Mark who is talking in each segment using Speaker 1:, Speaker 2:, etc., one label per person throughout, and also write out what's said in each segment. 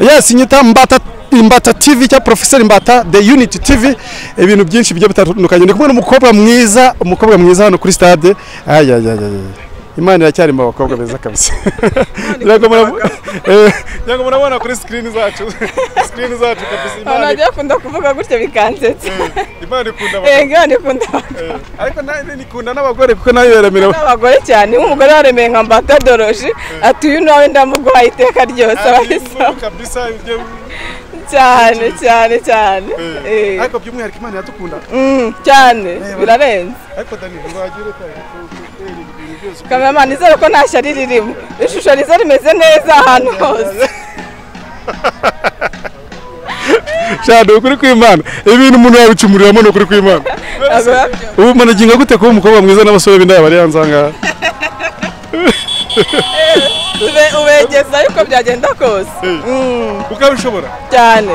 Speaker 1: yes nyita mbata imbata tv cyangwa porofeseri mbata the unit tv ibintu byinshi bigiye bitandukanye ndi kumwe n'umukobwa mwiza umukobwa mwiza hano kuri stade ayayayaya imana iracyari mu bakobwa beza kabisa ntabwo murabona kuri sikirini zacu sikirini zacu kabisa
Speaker 2: abantu bagiye bakunda kuvuga gutya bikansetsa
Speaker 1: imana ikunda
Speaker 2: yego imana ikunda
Speaker 1: ariko ikunda n'abagore kuko nayo yaremerewe
Speaker 2: n'abagore cyane nk'umugore waremeye nka mbatadoroji atuye nawe ndamuguha iteka ryose abahisamo
Speaker 1: kabisa
Speaker 2: cyane cyane cyane
Speaker 1: ariko by'umwihariko imana iradukunda
Speaker 2: cyane birarenze
Speaker 1: ariko dani ntiwagira utari
Speaker 2: kameramani izere ko nta shyari ririmo ishusho riza rimeze neza ahantu hose
Speaker 1: shana ukuri kw'imana ibintu umuntu yabicyumuriramo ni ukuri kw'imana ubu managinga gute kuba umukobwa mwiza n'abasore b'indaya bari hanze ahangaha
Speaker 2: ubegeza yuko byagenda kose
Speaker 1: ukabishobora
Speaker 2: cyane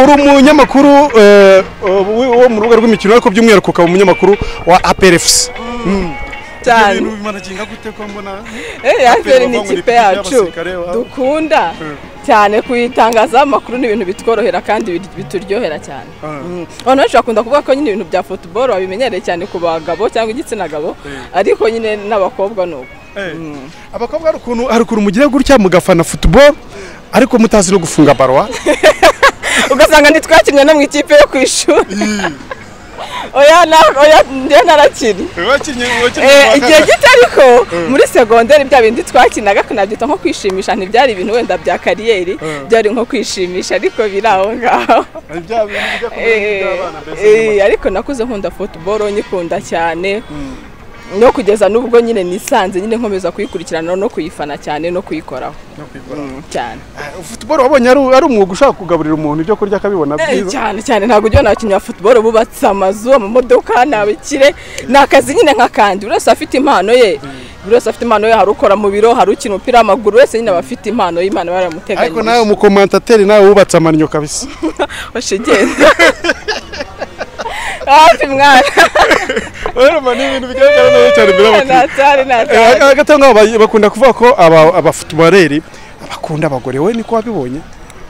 Speaker 1: uri umunyamakuru wo mu rubuga rw'imikino ariko by'umwihariko ukaba umunyamakuru wa aperefusi
Speaker 2: cyane
Speaker 1: bimanaginga gute ko mbona
Speaker 2: eyateri ni ikipe yacu dukunda cyane kuyitangazaho amakuru ni ibintu bitworohera kandi bituryohera cyane abantu benshi bakunda kuvuga ko nyine ibintu bya futuboro babimenyereye cyane ku bagabo cyangwa igitsina gabo ariko nyine n'abakobwa ni uko
Speaker 1: abakobwa hari ukuntu hari ukuntu mugira gutya mugafana futuboro ariko mutazi no gufunga barwa
Speaker 2: ugasanga ntitwakinnye no mu ikipe yo ku ishuri oya na oya njye narakiri igihe gito ariko muri segonderi bya bindi twakinaga tunabyita nko kwishimisha ntibyari ibintu wenda bya kariyeri byari nko kwishimisha ariko biri aho ngaho Eh, ariko nakuze nkunda futuboro nyikunda cyane no kugeza n'ubwo nyine nisanze nyine nkomeza kuyikurikirana no kuyifana cyane no kuyikoraho cyane
Speaker 1: futuboro wabonye ari ari umwuga ushaka kugaburira umuntu ibyo kurya akabibona
Speaker 2: Eh,
Speaker 1: byiza
Speaker 2: cyane cyane ntabwo ujya nabakinnyi ba futuboro bubatse amazu amamodoka ni abikire ni akazi nyine nk'akandi buri wese afite impano ye buri wese afite impano ye hari ukora mu biro hari ukina umupira w'amaguru wese nyine aba afite impano y'imana
Speaker 1: ariko nawe
Speaker 2: baramuteganyirije
Speaker 1: umukomantateri nawe wubatse amannyo kabisa
Speaker 2: washe genda hafi mwana
Speaker 1: urabona ni ibintu bigaragara neza cyane imbere y'abakiriya
Speaker 2: natari natari
Speaker 1: Eh, hagati aho ngaho ba- bakunda kuvuga ko aba- abafutubareri bakunda abagore we niko wabibonye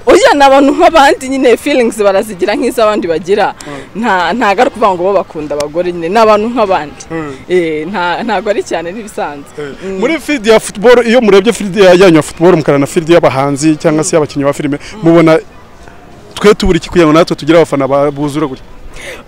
Speaker 2: oya ni abantu nk'abandi nyine feelings barazigira nk'iz'abandi bagira nta ntabwo ari ukuvuga ngo bo bakunda abagore nyine ni abantu nk'abandi Eh, nta- ntabwo ari cyane n'ibisanzwe
Speaker 1: muri filidi ya futuboro iyo murebye filidi ya- yanyu ya futuboro mukarana filidi y'abahanzi cyangwa se y'abakinnyi ba filime mubona twe tubura iki kugira ngo natwe tugire abafana ba- buzura gutya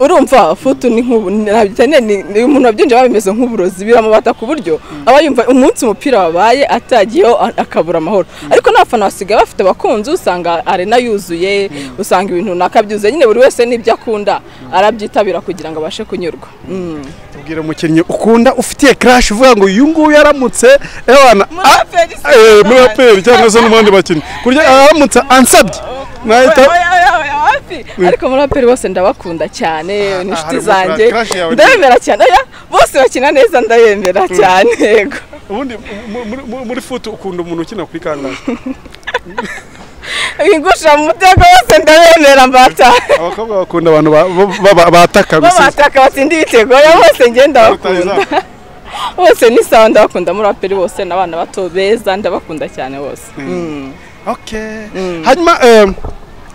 Speaker 2: urumva futu ni nk'ubu nabyene ni umuntu wabyinjira bimeze nk'uburozi biramubata ku buryo aba yumva umunsi umupira wabaye atagiyeho a- akabura amahoro ariko n'abafana basigaye bafite abakunzi usanga arena yuzuye usanga ibintu runaka byuzuye nyine buri wese n'ibyo akunda arabyitabira kugira ngo abashe kunyurwa Mm.
Speaker 1: tubwira umukinnyi ukunda ufitiye karashi uvuga ngo uyu nguyu yaramutse ewana ah,
Speaker 2: Muraperi se
Speaker 1: eh, muri
Speaker 2: n'abandi.
Speaker 1: aperi cyangwa se no mu bandi bakinnyi kurya aramutse ansabye nahita
Speaker 2: Oya, oya, oya, hafi. ariko muri aperi bose ndabakunda cyane ni inshuti
Speaker 1: harimo
Speaker 2: zanjye
Speaker 1: crush yawe ni-
Speaker 2: ndabemera cyane oya bose bakina neza ndayemera cyane yego
Speaker 1: ubundi mu- muri- muri- muri futu ukunda umuntu ukina kuri kangahe
Speaker 2: bingushira mu mutego wose ndabemera mbata
Speaker 1: abakobwa bakunda abantu ba- ba- ba- bataka gusa
Speaker 2: babataka batsinda ibitego ya bose njye ndabakunda bose ni sawa ndabakunda muri aperi bose n'abana bato beza ndabakunda cyane bose
Speaker 1: Okay. hanyuma em,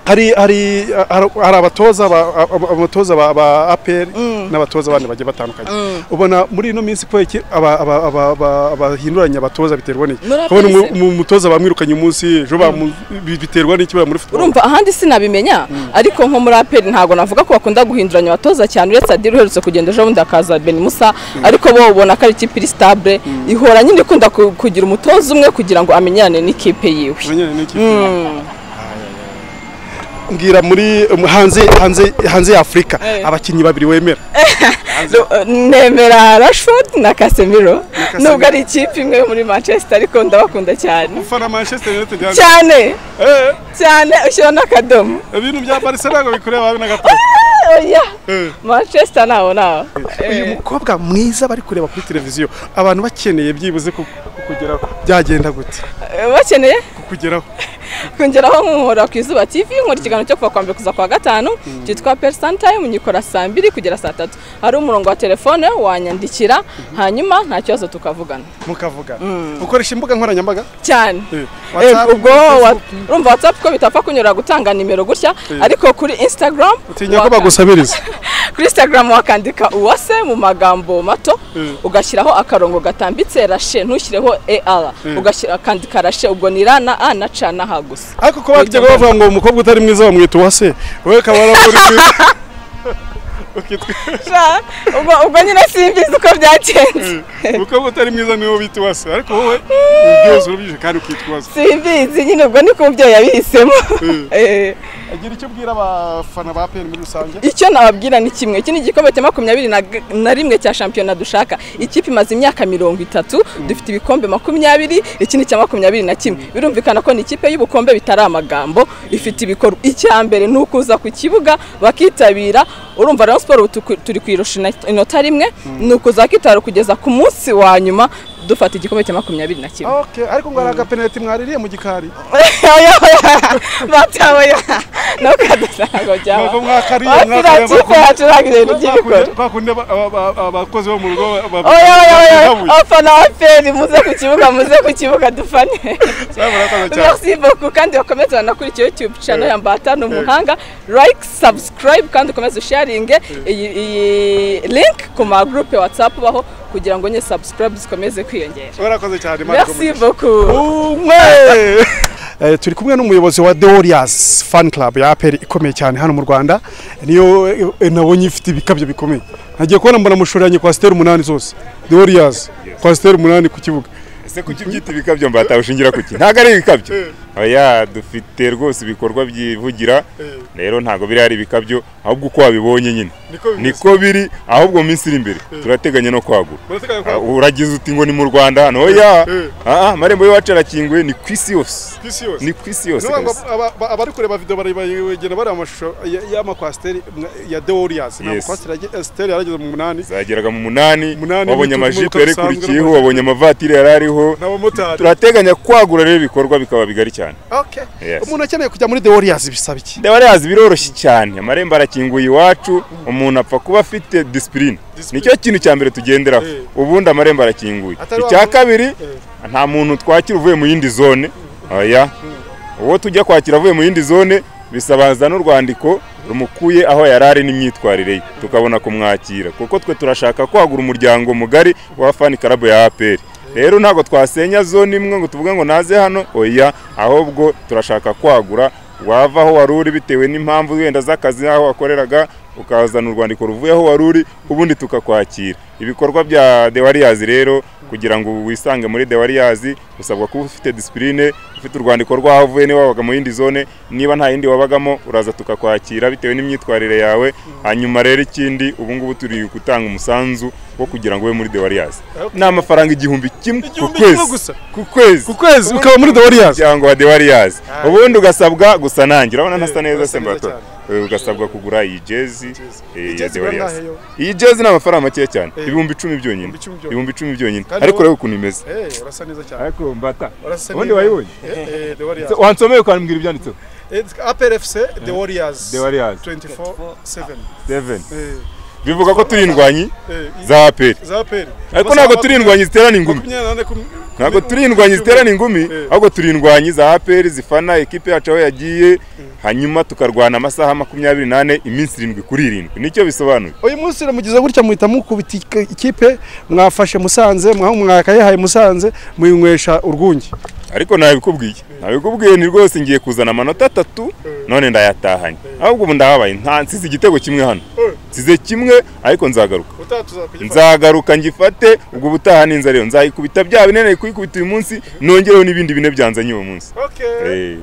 Speaker 1: hari hari hari hari abatoza ba- ab- abatoza ba- ba APR n'abatoza abandi bagiye batandukanye ubona muri ino minsi kubera iki aba- aba- aba- aba- abahinduranya abatoza biterwa n'iki
Speaker 2: Muri APR
Speaker 1: kubona umu-
Speaker 2: se?
Speaker 1: umu- umutoza bamwirukanye umunsi ejo bamu- bi- biterwa n'iki bari muri football
Speaker 2: urumva ahandi sinabimenya ariko nko muri aperi ntabwo navuga ko bakunda guhinduranya abatoza cyane uretse adiri uherutse kugenda ejo bundi hakaza beni musa ariko bo ubona ko ari ikipe iri sitabure ihora nyine ikunda ku- kugira umutoza umwe kugira ngo amenyane n'ikipe yiwe
Speaker 1: Amenyane n'ikipe. mbwira muri um, hanze hanze hanze ya Afurika
Speaker 2: Eh.
Speaker 1: abakinnyi babiri wemera
Speaker 2: nemera rashford na casemiro
Speaker 1: Casemiro.
Speaker 2: nubwo ari ikipe imwe yo muri manchester ariko ndabakunda cyane
Speaker 1: ufana Manchester United ya-
Speaker 2: cyane
Speaker 1: Eh,
Speaker 2: cyane ushyiraho n'akadomo
Speaker 1: ibintu bya Barcelona ngo bikureba habe na gato
Speaker 2: oya
Speaker 1: Eh.
Speaker 2: manchester ntaho ntaho
Speaker 1: uyu
Speaker 2: Eh,
Speaker 1: mukobwa mwiza bari kureba kuri televiziyo abantu bakeneye byibuze ku- kukugeraho byagenda gute
Speaker 2: eh, bakeneye
Speaker 1: kukugeraho
Speaker 2: kongeraho nk'umuhora ku izuba tv nkora ikiganiro cyo kuva kwa mbere kuza kwa gatanu cyitwa perisani tayimu nyikora saa mbiri kugera saa tatu hari umurongo wa telefone wanyandikira hanyuma nta kibazo tukavugana
Speaker 1: mukavugana ukoresha imbuga nkoranyambaga
Speaker 2: cyane
Speaker 1: Eh,
Speaker 2: Eh,
Speaker 1: WhatsApp,
Speaker 2: ubwo
Speaker 1: Facebook.
Speaker 2: wa- urumva watsapu ko bitapfa kunyura gutanga nimero gutya ariko kuri instagram
Speaker 1: utinya ko
Speaker 2: waka-
Speaker 1: bagusabiriza
Speaker 2: kuri instagram wakandika uwase mu magambo mato
Speaker 1: Mm.
Speaker 2: ugashyiraho akarongo gatambitse rashe ntushyireho er ugashyira ukandika rashe ubwo ni ra na a na ca na ha gusa
Speaker 1: ariko ko bajyaga bavuga ngo umukobwa utari mwiza bamwita uwase wowe ukaba warabura ukitwa
Speaker 2: Sha, ubwo ubwo nyine simbizi uko byagenze
Speaker 1: umukobwa utari mwiza niwe bita uwase ariko wowe byose urabyije kandi ukitwa uwase
Speaker 2: simbizi nyine ubwo niko umubyeyi yabihisemo
Speaker 1: Mm.
Speaker 2: Eh.
Speaker 1: agira icyo ubwira abafana ba peni muri rusange
Speaker 2: icyo nababwira ni kimwe iki ni igikombe cya makumyabiri na g- na rimwe cya shampiyona dushaka ikipe imaze imyaka mirongo itatu dufite ibikombe makumyabiri iki ni icya makumyabiri na kimwe birumvikana ko ni ikipe y'ubukombe bitari amagambo ifite ibikorwa icya mbere ni ukuza ku kibuga bakitabira urumva rero siporo ubu tuku- turi kuyirusha ino- inota rimwe ni ukuza bakitabira kugeza ku munsi wa nyuma dufata igikombe cya makumyabiri na kimwe
Speaker 1: ok ariko ngo hari agapenaliti mwaririye mu gikari
Speaker 2: batabaye ntukadusango byaba
Speaker 1: ntabwo mwakariye
Speaker 2: wasira
Speaker 1: mwakariye
Speaker 2: kipe yacu ntabwo ibintu by'ibikora
Speaker 1: kwa kundi aba- aba- aba- abakozi bo mu rugo ba- ba-
Speaker 2: oya oya oya
Speaker 1: babuye
Speaker 2: abafana ba feri muze ku kibuga muze ku kibuga dufane
Speaker 1: Sawa, murakoze cyane
Speaker 2: merci beaucoup kandi bakomeze banakurikira youtube channel ya mbata ni umuhanga like subscribe kandi ukomeze usharinge iyi iyi link ku magroupe whatsapp baho kugira ngo nye subscribe zikomeze kwiyongera
Speaker 1: murakoze cyane Imana
Speaker 2: merci
Speaker 1: ikugumize.
Speaker 2: beaucoup
Speaker 1: umwe Eh, turi kumwe n'umuyobozi wa The Warriors fan club ya APR ikomeye cyane hano mu Rwanda niyo eh, nabonye ifite ibikabyo bikomeye nagiye kubona mbona mushoranye kwa steri umunani zose The Warriors kwa steri umunani ku kibuga
Speaker 3: ese kuki ubyita ibikabyo mbata ushingira kuki ntabwo ari ibikabyo oya dufite rwose ibikorwa byivugira rero ntabwo biri ari ibikabyo ahubwo uko wabibonye nyine
Speaker 1: Niko bimeze.
Speaker 3: niko biri ahubwo mu minsi iri imbere turateganya no kwagura
Speaker 1: Murateganya
Speaker 3: Ah,
Speaker 1: kwagura?
Speaker 3: uragize uti ngo ni mu rwanda hano oya
Speaker 1: Eh.
Speaker 3: Ah, ah, amarembo y'iwacu arakinguye ni ku isi yose ni ku isi yose
Speaker 1: Niyo ngo
Speaker 3: kabisa.
Speaker 1: aba- aba- abari kureba video bari bagera bari amashusho ya- y'amakwasiteri mwa- ya The Warriors ntabwo
Speaker 3: Yes.
Speaker 1: kwasiteri yage- steri yarageze mu munani
Speaker 3: zageraga mu munani
Speaker 1: Munani,
Speaker 3: wabonye
Speaker 1: mu bitugu, mu
Speaker 3: amajipo
Speaker 1: bitugu
Speaker 3: yarikurikiyeho
Speaker 1: bisanzwe,
Speaker 3: wabonye amavatiri yari ariho
Speaker 1: n'abamotari
Speaker 3: turateganya kwagura rero ibikorwa bikaba bigari cyane
Speaker 1: Okay.
Speaker 3: Yes.
Speaker 1: umuntu akeneye kujya muri The Warriors bisaba iki
Speaker 3: ndabarazi biroroshye cyane amarembo arakinguye iwacu umuntu apfa kuba afite disipurine nicyo kintu cya mbere tugenderaho
Speaker 1: Eh.
Speaker 3: ubundi amarembo arakinguye
Speaker 1: Atari wa
Speaker 3: icya
Speaker 1: muntu-
Speaker 3: kabiri nta muntu twakira uvuye mu yindi zone oya uwo tujya kwakira avuye mu yindi zone bisabaza n'urwandiko rumukuye aho yari ari n'imyitwarire ye tukabona kumwakira kuko twe turashaka kwagura umuryango mugari wa fani karabu ya aperi rero ntabwo twasenya zone imwe ngo tuvuge ngo naze hano oya ahubwo turashaka kwagura wava aho wari uri bitewe n'impamvu wenda z'akazi aho wakoreraga ukazana urwandiko ruvuye aho wari uri ubundi tukakwakira ibikorwa bya The Warriors rero kugira ngo wisange muri The Warriors usabwa kuba ufite disipurine ufite urwandiko rw'aho uvuye niba wabaga mu yindi zone niba nta yindi wabagamo uraza tukakwakira bitewe n'imyitwarire yawe hanyuma rero ikindi ubu ngubu turi gutanga umusanzu wo kugira ngo ube muri The Warriors
Speaker 1: Okay.
Speaker 3: ni amafaranga igihumbi kimwe ku
Speaker 1: Igihumbi kimwe
Speaker 3: kwezi
Speaker 1: gusa?
Speaker 3: ku kwezi
Speaker 1: ku kwezi ukaba muri The Warriors
Speaker 3: muryango wa The Warriors
Speaker 1: Ah.
Speaker 3: ubundi ugasabwa gusa nanjye urabona ntasa neza
Speaker 1: urasa
Speaker 3: se
Speaker 1: neza
Speaker 3: mbato ugasabwa kugura iyi jezi eh,
Speaker 1: Iyi
Speaker 3: ya
Speaker 1: jezi
Speaker 3: The
Speaker 1: igura
Speaker 3: Warriors
Speaker 1: angahe yo?
Speaker 3: iyi jezi ni amafaranga makeya cyane
Speaker 1: Eh.
Speaker 3: ibihumbi icumi byonyine
Speaker 1: Ibihumbi icumi byonyine.
Speaker 3: ibihumbi icumi byonyine
Speaker 1: Kandi
Speaker 3: ariko
Speaker 1: wowe-
Speaker 3: urebe ukuntu imeze
Speaker 1: Eh, urasa neza cyane
Speaker 3: ariko mbata
Speaker 1: urasa
Speaker 3: ubundi
Speaker 1: neza.
Speaker 3: wayibonye
Speaker 1: Eh, eh, The Warriors
Speaker 3: wansomeye ukambwira ibyanditseho
Speaker 1: APR FC The Warriors
Speaker 3: The Warriors.
Speaker 1: 24/7
Speaker 3: seven
Speaker 1: Eh,
Speaker 3: bivuga ko turi indwanyi
Speaker 1: eh,
Speaker 3: za aperi
Speaker 1: za APR
Speaker 3: ariko ntabwo turi indwanyi ziterana ingumi ntabwo turi indwanyi ziterana ingumi
Speaker 1: Eh.
Speaker 3: ahubwo turi indwanyi za aperi zifana ekipe yacu aho yagiye hanyuma tukarwana amasaha makumyabiri n'ane iminsi irindwi kuri irindwi nicyo bisobanuye
Speaker 1: uyu munsi uramugize gutya muhita mukubita ik- ikipe mwafashe musanze mwaho mwakayihaye musanze muyinywesha urwungi
Speaker 3: ariko ntabikubwiye ntabikubwiye ni rwose ngiye kuzana amanota atatu none ndayatahanye ahubwo ubu ndahabaye nta nsize igitego kimwe hano nsize kimwe ariko nzagaruka nzagaruka ngifate ubwo ubutaha ninza rero nzayikubita bya binene kuyikubita uyu munsi nongereho n'ibindi bine byanzanye uwo munsi Eh.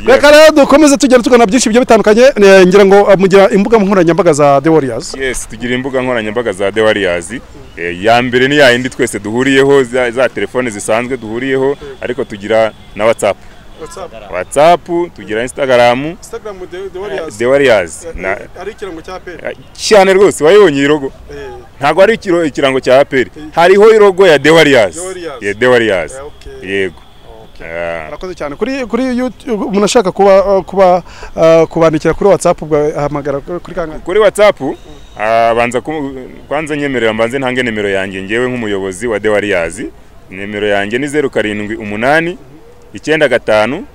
Speaker 1: reka rero dukomeze tugenda tugana byinshi bigiye bitandukanye eh, ngira ngo ah, mugira imbuga nkoranyambaga za The Warriors
Speaker 3: yes tugira imbuga nkoranyambaga za The Warriors Eh, ya mbere ni ya yindi twese duhuriyeho za, za telefone zisanzwe duhuriyeho ariko tugira na WhatsApp WhatsApp tugira Instagram The Warriors na
Speaker 1: ari ikirango cya APR
Speaker 3: cyane rwose wayibonye iyi logo ntabwo ari ikiro- ikirango cya aperi hariho irogo ya The Warriors
Speaker 1: The Warriors.
Speaker 3: ya The Warriors
Speaker 1: Eh, okay.
Speaker 3: yego
Speaker 1: murakoze cyane kuri kuri YouTube umuntu ashaka kuba kuba uh, kubandikira kuri WhatsApp ubwo ahamagara kuri kangahe
Speaker 3: kuri whatsapp ah, banza ku- kwanza nyemerera mbanze ntange nimero yanjye ngewe nk'umuyobozi wa dewariyazi nimero yanjye ni zeru karindwi umunani icyenda gatanu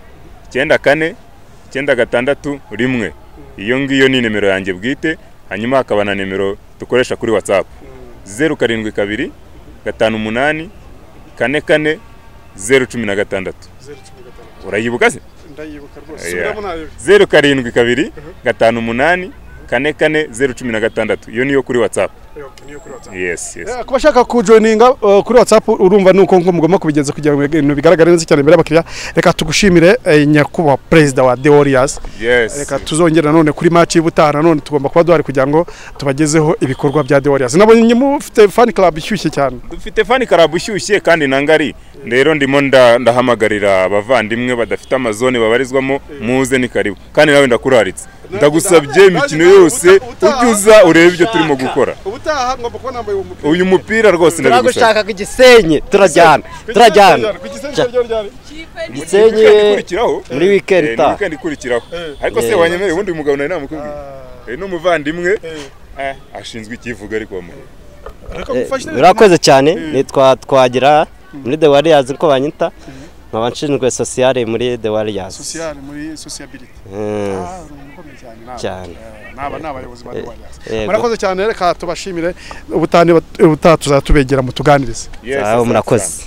Speaker 3: icyenda kane icyenda gatandatu rimwe iyo ngiyo ni nimero yanjye bwite hanyuma hakaba na nimero dukoresha kuri whatsapp zeru karindwi kabiri gatanu umunani kane kane zeru cumi na gatandatu urayibuka se
Speaker 1: ndayibuka rwose
Speaker 3: Yeah.
Speaker 1: subiramo nabi
Speaker 3: zeru karindwi kabiri gatanu umunani kane kane zeru cumi na gatandatu iyo niyo kuri whatsapp
Speaker 1: Okay, niyo kuri WhatsApp
Speaker 3: yes yes
Speaker 1: Eh, ku bashaka kujoininga uh, kuri whatsapp urumva nuko nko mugomba kubigenza kugira ngo ibintu bigaragare neza cyane imbere y'abakiriya reka tugushimire eh, nyakubahwa perezida wa the warriors
Speaker 3: yes
Speaker 1: reka tuzongera nanone kuri match y'ubutaha nanone tugomba kuba duhari kugira ngo tubagezeho ibikorwa bya the warriors nabonye mufite fan club ishyushye cyane
Speaker 3: dufite fani karabu ishyushye kandi na ngari rero ndimo nda- ndahamagarira abavandimwe badafite amazone babarizwamo muze ni karibu kandi nawe ndakuraritse ndagusabye imikino yose ujye uza urebe ibyo turimo gukora
Speaker 1: ubutaha ngomba kuba nambaye uwo mupira
Speaker 3: uyu mupira rwose ndabigusaba
Speaker 4: turagushaka ku gisenyi turajyana turajyana gisenyi
Speaker 3: ikurikiraho
Speaker 4: muri weekend
Speaker 3: Eh, ni
Speaker 4: itaha.
Speaker 3: weekend ikurikiraho ariko se
Speaker 4: Yeah.
Speaker 3: wanyemereye ubundi uyu mugabo nari namukubwiye Eh, ni umuvandimwe Eh, ashinzwe ikivuga ariko wamuhe
Speaker 4: Eh, urakoze cyane nitwa twagira muri the warriors uko banyita nkaba nshinzwe sosiyale muri the warriors
Speaker 1: muri sociability
Speaker 4: Eh,
Speaker 1: Ah, ni umukomeye cyane nawe.
Speaker 4: Cyane.
Speaker 1: Eh, n'aba ni abayobozi ba Dewari Yazi.
Speaker 4: yego.
Speaker 1: murakoze cyane reka tubashimire ubutaha niba- ubutaha tuzatubegera mu tuganirize
Speaker 3: Yes,
Speaker 4: zahabu,
Speaker 3: asante
Speaker 4: murakoze
Speaker 3: cyane.